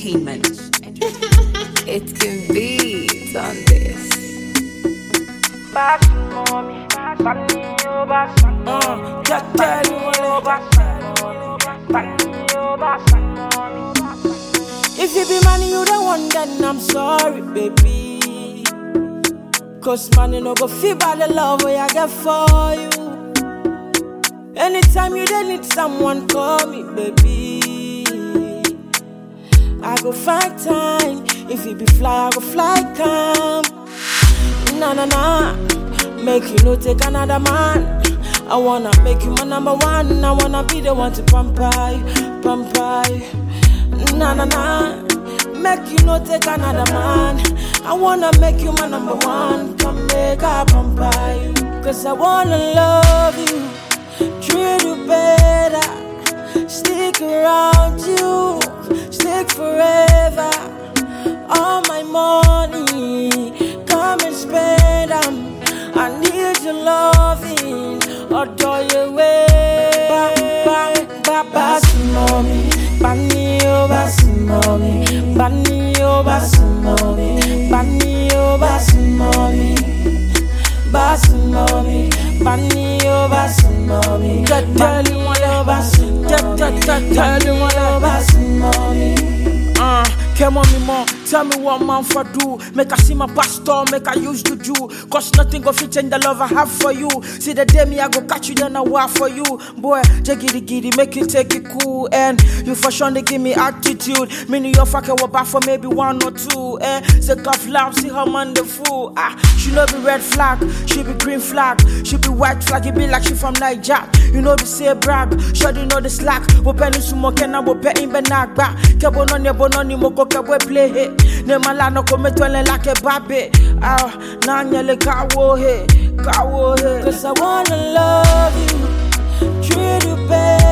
Entertainment. It can be on this. Uh, just tell you If you be money you don't want, then I'm sorry, baby. Cause money no go feel by the love way I get for you. Anytime you don't need someone, call me, baby. I go find time. If you be fly, I go fly come. Nah, nah, nah. Make you no take another man. I wanna make you my number one. I wanna be the one to pump you, pump you. Nah, nah, nah. Make you no take another man. I wanna make you my number one. Come make I pump you. Cause I wanna love you, treat you better. Stick around you, stick forever. All my money, come and spend 'em. I need your loving, adore your way. Ba, ba, ba, basi mommy, bani oh basi mommy, bani oh basi mommy, bani oh basi mommy. Basi mommy, bani oh basi mommy. Tell you what oh basi, tell tell you what oh basi mommy. Uh, come on me more, tell me what man for do. Make I see my pastor, make I use to do. Cause nothing go fit change the love I have for you. See the day me I go catch you, then I war for you. Boy, jiggy giddy, make you take it cool. And you for sure they give me attitude. Me New York fucking will back for maybe one or two. Eh, sick of love, see her man the fool. Ah, she no be red flag, she be green flag, she be white flag, it be like she from Niger. You know be say brag, sure you know the slack. Wo penny sumo kena wo pe in benagba. Kebo no ne bono ni moko kebo play he. Ne mala no come twele like a babe. Ah, na nyele kawo he, kawo he. Cause I wanna love you, treat you better.